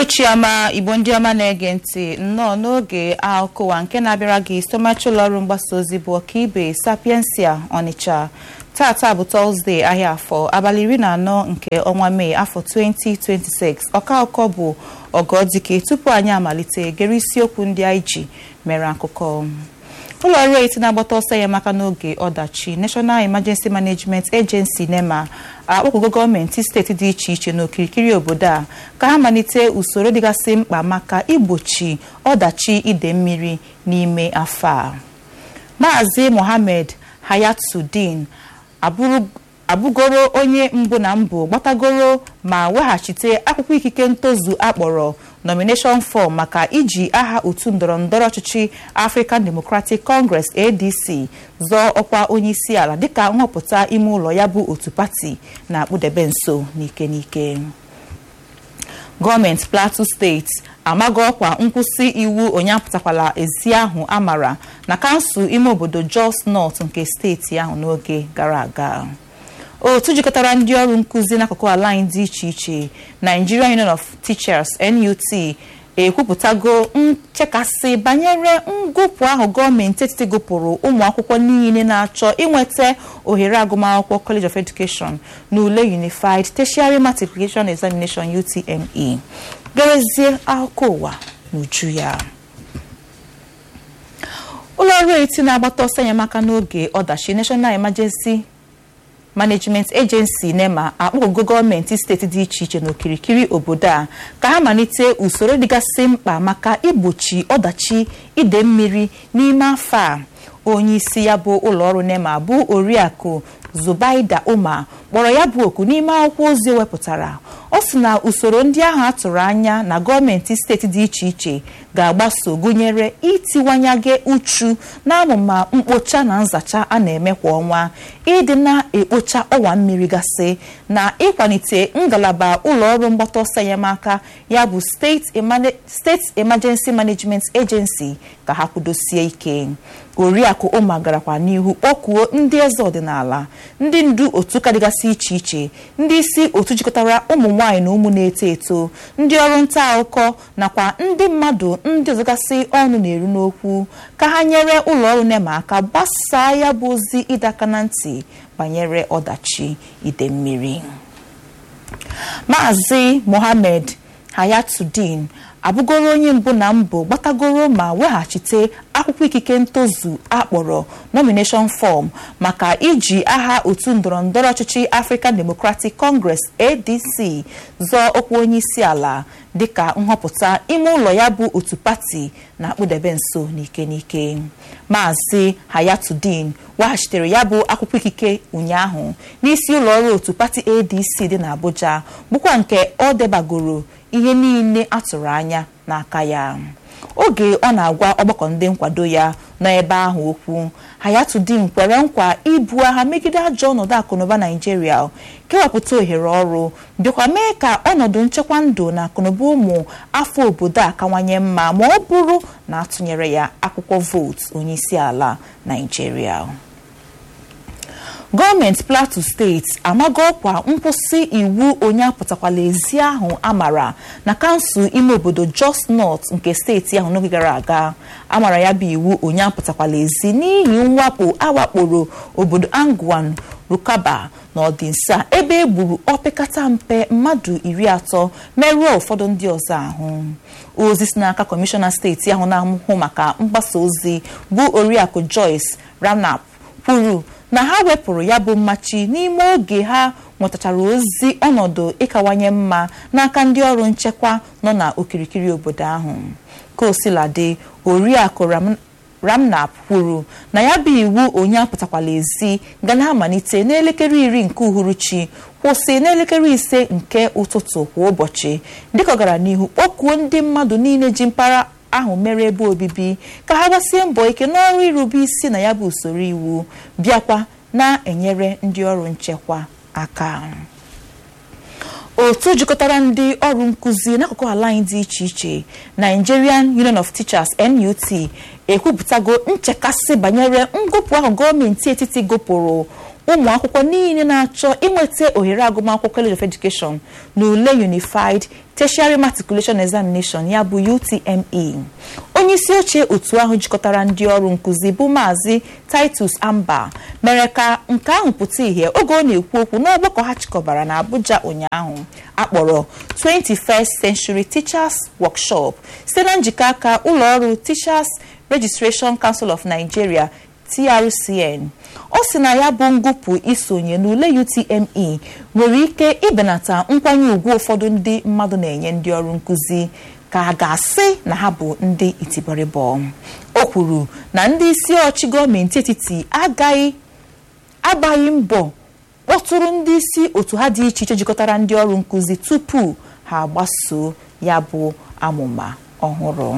uhuruchiọma igbo ndị ọma na-ege ntị nnọọ n'oge akụwa nke na-abịara gị somachi ụlọọrụ mgbasa ozi bụ ọkaibe sapiensia ọnịcha tata bụ tọzdee ahịa afọ abalị iri na anọ nke ọnwa mee afọ 2026 ọka akụkọ bụ ọgọdike tupu anyị amalite gere isiokwu ndị anyị ji mere akụkọ ụlọ ọrụ eti na-agbata ọsọ ya maka n'oge ọdachi National Emergency Management Agency NEMA akpọkụgo gọọmenti steeti dị iche iche n'okirikiri obodo a ka ha malite usoro dịgasị mkpa maka igbochi ọdachi ide mmiri n'ime afọ a Maazị Mohammed Hayatuddin abụgoro onye mbụ na mbụ gbatagoro ma weghachite akwụkwọ ikike ntozu akpọrọ nomination form maka iji aha otu ndọrọndọrọ ọchịchị African Democratic Congress ADC zọọ ọkwa onyeisi ala dịka nhọpụta ime ụlọ ya bụ otu pati na-akpụdebe nso n'ike n'ike gọọmenti Plateau steeti amago ọkwa nkwụsị iwu onye apụtakwala ezi ahụ amara na kansụl ime obodo Jos North nke steeti ahụ n'oge gara aga otu jikọtara ndị ọrụ nkụzi n'akụkụ ala anyị dị iche iche Nigerian Union of Teachers NUT ekwupụtago nchekasị banyere ngụpụ ahụ gọọmenti etiti gụpụrụ ụmụ akwụkwọ niile na-achọ inweta ohere agụmakwụkwọ College of Education na ule Unified Tertiary Matriculation Examination UTME gerezie akụkọ ụwa n'uju ya ụlọ ọrụ eti na-agbata ọsọ enyemaka n'oge ọdachi National Emergency Management Agency NEMA akpọgo gọọmenti steeti dị iche iche n'okirikiri obodo a ka ha malite usoro dịgasị mkpa maka igbochi ọdachi ide mmiri n'ime afọ a onye isi ya bụ ụlọọrụ NEMA bụ oriakụ Zubaida Umar kpọrọ ya bụ oku n'ime akwụkwọ ozi wepụtara ọ sị na usoro ndị ahụ atụrụ anya na gọọmenti steeti dị iche iche ga-agbaso gụnyere itiwanyege uchu n'amụma mkpocha na nzacha a na-eme kwa ọnwa ịdị na-ekpocha ọwa mmiri gasị na ịkwalite ngalaba ụlọọrụ mgbata ọsọ enyemaka ya bụ steeti emergency management agency ka ha kwudosie ike oriakụ ụma garakwa n'ihu kpọkuo ndị eze ọdịnala ndị ndu otu ụka dịgasị iche iche ndị isi otu jikọtara ụmụ nwaanyị na ụmụ na-eto eto ndị ọrụ nta akụkọ nakwa ndị mmadụ ndị ọzọgasị ọnụ na-eru n'okwu ka ha nyere ụlọọrụ NEMA aka gbasaa ya bụ ozi ịdọ aka na ntị banyere ọdachi ide mmiri Maazị Mohammed Hayatuddin abụgoro onye mbụ na mbụ gbatagoro ma weghachite akwụkwọ ikike ntozu akpọrọ nomination form maka iji aha otu ndọrọndọrọ ọchịchị African Democratic Congress ADC zọọ ọkwa onye isi ala dịka nhọpụta ime ụlọ ya bụ otu pati na-akpụdebe nso n'ike n'ike Maazị Hayatuddin weghachitere ya bụ akwụkwọ ikike ụnyaahụ n'isi ụlọ ọrụ otu pati ADC dị n'Abuja bụkwa nke ọ debagoro ihe niile atụrụ anya n'aka ya oge ọ na-agwa ọgbakọ ndị nkwado ya nọ ebe ahụ okwu Hayatuddin kwere nkwa ibu agha megide ajọ ọnọdụ akụnụba Naijiria kewapụta ohere ọrụ bịakwa mee ka ọnọdụ nchekwa ndụ na akụnụba ụmụ afọ obodo a kawanye mma ma ọ bụrụ na atụnyere ya akwụkwọ vootu onyeisi ala Naijiria gọọmenti Plateau steeti amago ọkwa nkwụsị iwu onye apụtakwala ezi ahụ amara na kansụl ime obodo Jos North nke steeti ahụ n'oge gara aga amara ya bụ iwu onye apụtakwala ezi n'ihi mwakpo awakporo obodo Angwan Rukaba na ọdịnsa ebe e gburu opekata mpe mmadụ iri atọ merụọ ụfọdụ ndị ọzọ ahụ ozi si n'aka kọmishọna steeti ahụ na-ahụ maka mgbasa ozi bụ oriakụ Joyce Ramnap kwuru na ha wepụrụ ya bụ mmachi n'ime oge ha nwetachara ozi ọnọdụ ịkawanye mma n'aka ndị ọrụ nchekwa nọ na okirikiri obodo ahụ ka osiladị oriakụ Ramnap kwuru na ya bụ iwu onye apụtakwala ezi ga na-amalite n'elekere iri nke uhuruchi kwụsị n'elekere ise nke ụtụtụ kwa ụbọchị dịka ọ gara n'ihu kpọkuo ndị mmadụ niile ji mpaghara ahụ mere ebe obibi ka ha gbasie mbọ ike n'ọrụ irube isi na ya bụ usoro iwu bịakwa na-enyere ndị ọrụ nchekwa aka otu jikọtara ndị ọrụ nkụzi n'akụkụ ala anyị dị iche iche Nigerian Union of Teachers NUT ekwupụtago nchekasị banyere ngụpụ ahụ gọọmenti etiti gụpụrụ ụmụ akwụkwọ niile na-achọ inweta ohere agụmakwụkwọ college of education na ule unified tertiary matriculation examination ya bụ utme onye isi oche otu ahụ jikọtara ndị ọrụ nkụzi bụ maazị titus amba mere ka nke ahụ pụta ìhè oge ọ na-ekwu okwu n'ọgbakọ ha chịkọbara na abuja ụnyaahụ akpọrọ 21st century teachers workshop site na njikọ aka ụlọọrụ teachers registration council of nigeria trcn ọ sị na ya bụ ngụpụ isonye n'ule utme nwere ike ịbenata nkwanye ùgwù ụfọdụ ndị mmadụ na-enye ndị ọrụ nkụzi ka a ga-asị na ha bụ ndị itibọrịbọ o kwuru na ndị isi ọchị gọọmenti etiti agaghị agbaghị mbọ kpọtụrụ ndị isi otu ha dị iche iche jikọtara ndị ọrụ nkụzi tupu ha agbasoo ya bụ amụma ọhụrụ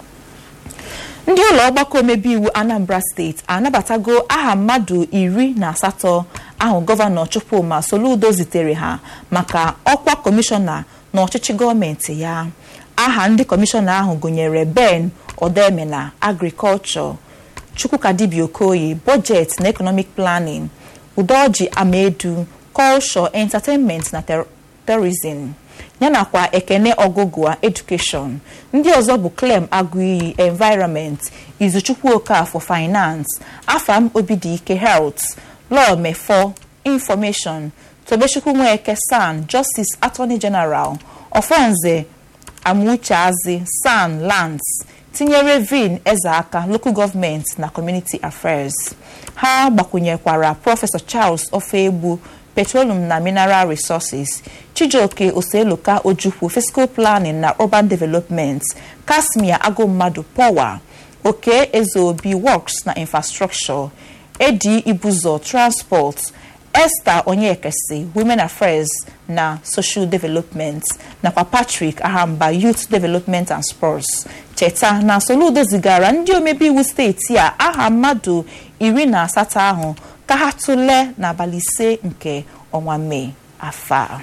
ndị ụlọ ọgbakọ omebe iwu anambra steeti anabatago aha mmadụ iri na asatọ ahụ gọvanọ chukwuma soludo zitere ha maka ọkwa kọmishọna na ọchịchị gọọmenti ya aha ndị kọmishọna ahụ gụnyere ben odemena agrikọlchọ chukwukadibia okoye bọjetị na economic planning udoji amedu culture entertainment na tourism yanakwa ekene ọgụgụa education ndị ọzọ bụ clem agụiyi environment izuchukwu okafọ finance afam obidike health law mefo information tobechukwu nweke san justice attorney general ofonze amucheazi san lands tinyere vin ezeaka local government na community affairs ha gbakwunyekwara prọfesọ charles ofegbu petroleum na mineral resources chijioke oseloka ojukwu fiscal planning na urban development kasmia agụmmadụ power oke ezeobi works na infrastructure edi ibuzo transport esther onyekesi women affairs na social development nakwa patrick ahamba youth development and sports cheta na soludo zigara ndị omebe iwu steeti a aha mmadụ iri na asatọ ahụ ka ha tụlee n'abalị ise nke ọnwa mee afọ a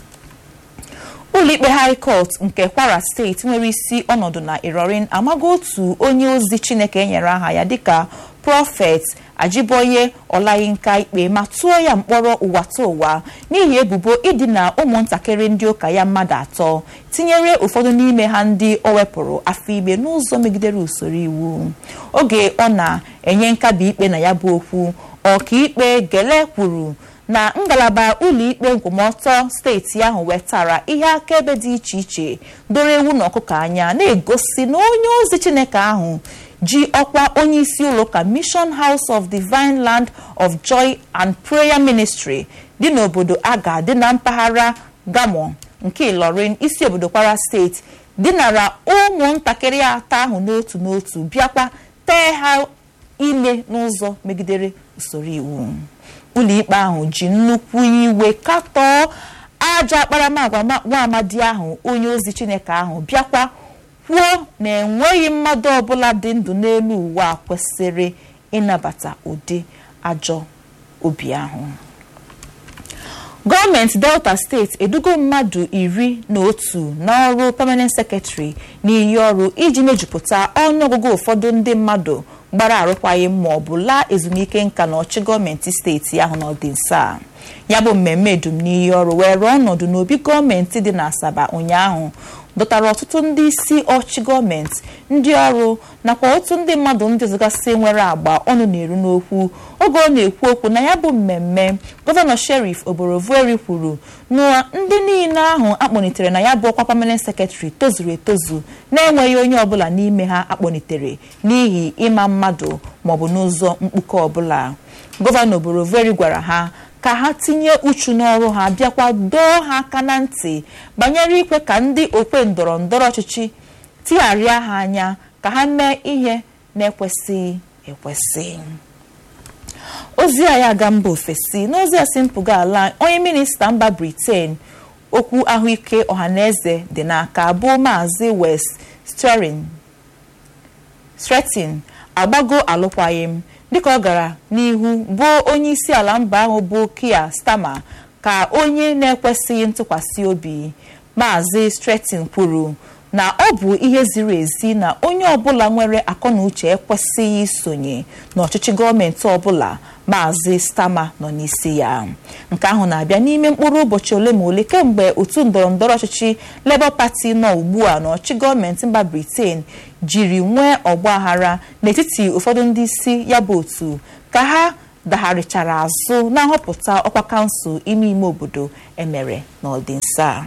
ụlọikpe high court nke kwara steeti nwere isi ọnọdụ na irorin amago otu onye ozi chineke enyere aha ya dịka prọfet ajiboye ọlayinka ikpe ma tụọ ya mkpọrọ ụwa ta ụwa n'ihi ebubo idina ụmụntakịrị ndị ụka ya mmadụ atọ tinyere ụfọdụ n'ime ha ndị o wepụrụ afọ ime n'ụzọ megidere usoro iwu oge ọ na-enye nkabi ikpe na ya bụ okwu ọkaikpe gele kwuru na ngalaba ụlọikpe nkwụmọtọ steeti ahụ wetara ihe akaebe dị iche iche doro ewu na ọkụkọ anya na-egosi na onye ozi chineke ahụ ji ọkwa onye isi ụlọụka mission house of divine land of joy and prayer ministry dị n'obodo aga dị na mpaghara gamo nke ilorin isi obodo kwara steeti dinara ụmụntakịrị atọ ahụ n'otu n'otu bịakwa tee ha ime n'ụzọ megidere usoro iwu ụlọikpe ahụ ji nnukwu iwe katọọ aja akparamagwa nwa amadi ahụ onye ozi chineke ahụ bịakwa kwuo na enweghị mmadụ ọbụla dị ndụ n'elu ụwa kwesịrị ịnabata ụdị ajọ obi ahụ gọọmenti delta steeti edugo mmadụ iri na otu n'ọrụ permanent secretary n'iyi ọrụ iji mejupụta ọnụọgụgụ ụfọdụ ndị mmadụ gbara arụkwaghị ma ọ bụ laa ezumike nka na ọchị gọọmenti steeti ahụ n'ọdịnso a ya bụ mmemme edum n'iyi ọrụ were ọnọdụ n'obi gọọmenti dị n'asaba ụnyaahụ dọtara ọtụtụ ndị isi ọchị gọọmenti ndị ọrụ nakwa otu ndị mmadụ ndị ọzọgasị nwere agba ọnụ na-eru n'okwu oge ọ na-ekwu okwu na ya bụ mmemme gọvanọ sherif oborovueri kwuru na ndị niile ahụ akpọnitere na ya bụ ọkwa permanent secretary tozuru etozu na-enweghị onye ọbụla n'ime ha akpọnitere n'ihi ịma mmadụ maọbụ n'ụzọ mkpuke ọbụla gọvanọ oborovueri gwara ha ka ha tinye uchu n'ọrụ ha bịakwa dọọ ha aka na ntị banyere ikwe ka ndị okwe ndọrọ ndọrọ ọchịchị tigharịa ha anya ka ha mee ihe na-ekwesịghị ekwesị ozi a ya aga mba ofesi n'ozi a si mpụga ala onye minista mba briten okwu ahụike ọhaneze dị n'aka bụ maazị west stretin agbago alụkwaghịm dịka ọ gara n'ihu bụ onye isi ala mba ahụ bụ kia stama ka onye na-ekwesịghị ntụkwasị obi maazị stretin kwuru na ọ bụ ihe ziri ezi na onye ọbụla nwere akọnuche ekwesịghị isonye n'ọchịchị gọọmenti ọbụla maazị stama nọ n'isi ya nke ahụ na-abịa n'ime mkpụrụ ụbọchị ole ma ole kemgbe otu ndọrọndọrọ ọchịchị Labour Party nọ ugbu a n'ọchịchị gọọmenti mba Britain jiri nwee ọgbaghara n'etiti ụfọdụ ndị isi ya bụ otu ka ha dagharịchara azụ na nhọpụta ọkwa kansụl ime ime obodo emere n'ọdịnsa a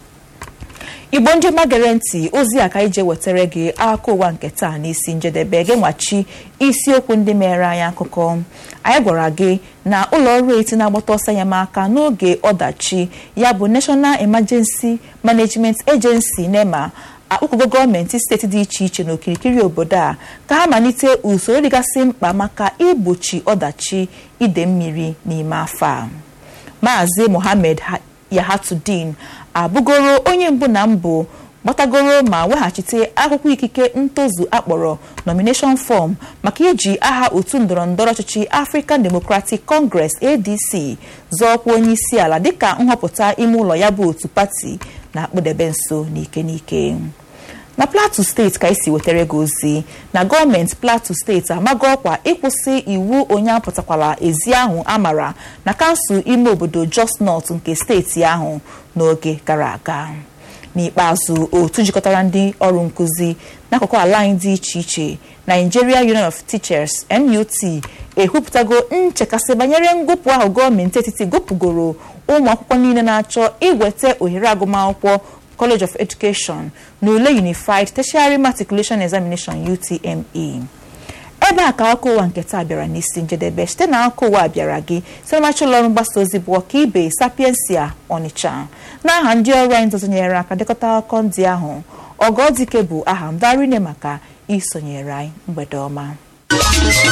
igbo ndị ọma gere ntị ozi a ka ije wetara gị akụkọ ụwa nke taa n'isi njedebe gị nwachi isiokwu ndị mere anyị akụkọ anyị gwara gị na ụlọ ọrụ eti na-agbata ọsọ enyemaka n'oge ọdachi ya bụ National Emergency Management Agency NEMA akpụkọgo gọọmenti steeti dị iche iche n'okirikiri obodo a ka ha malite usoro dịgasị mkpa maka igbochi ọdachi ide mmiri n'ime afọ a maazị Mohammed Yahatudin abụgoro onye mbụ na mbụ gbatagoro ma weghachite akwụkwọ ikike ntozu akpọrọ nomination form maka iji aha otu ndọrọndọrọ ọchịchị African Democratic Congress ADC zọọkwa onye isi ala dịka nhọpụta ime ụlọ ya bụ otu pati na-akpụdebe nso n'ike n'ike na Plateau steeti ka esi wetara gị ozi na gọọmenti Plateau steeti amago ọkwa ịkwụsị iwu onye apụtakwala ezi ahụ amara na kansụl ime obodo Jos North nke steeti ahụ n'oge gara aga n'ikpeazụ otu jikọtara ndị ọrụ nkụzi n'akụkụ ala anyị dị iche iche Nigeria Union of Teachers NUT ekwupụtago nchekasị banyere ngụpụ ahụ gọọmenti etiti gụpụgoro ụmụ akwụkwọ niile na-achọ iweta ohere agụmakwụkwọ College of Education na ule Unified Tertiary Matriculation Examination UTME ebe a ka akụkọ ụwa nke taa bịara n'isi njedebe site na akụkọ ụwa bịara gị siremachi ụlọọrụ mgbasa ozi bụ ọka ibe Sapiensia Ọnịcha n'aha ndị ọrụ anyị dọzonyere aka dekọta akụkọ ndị ahụ ọgọdike bụ aha m darine maka isonyere anyị mgbede ọma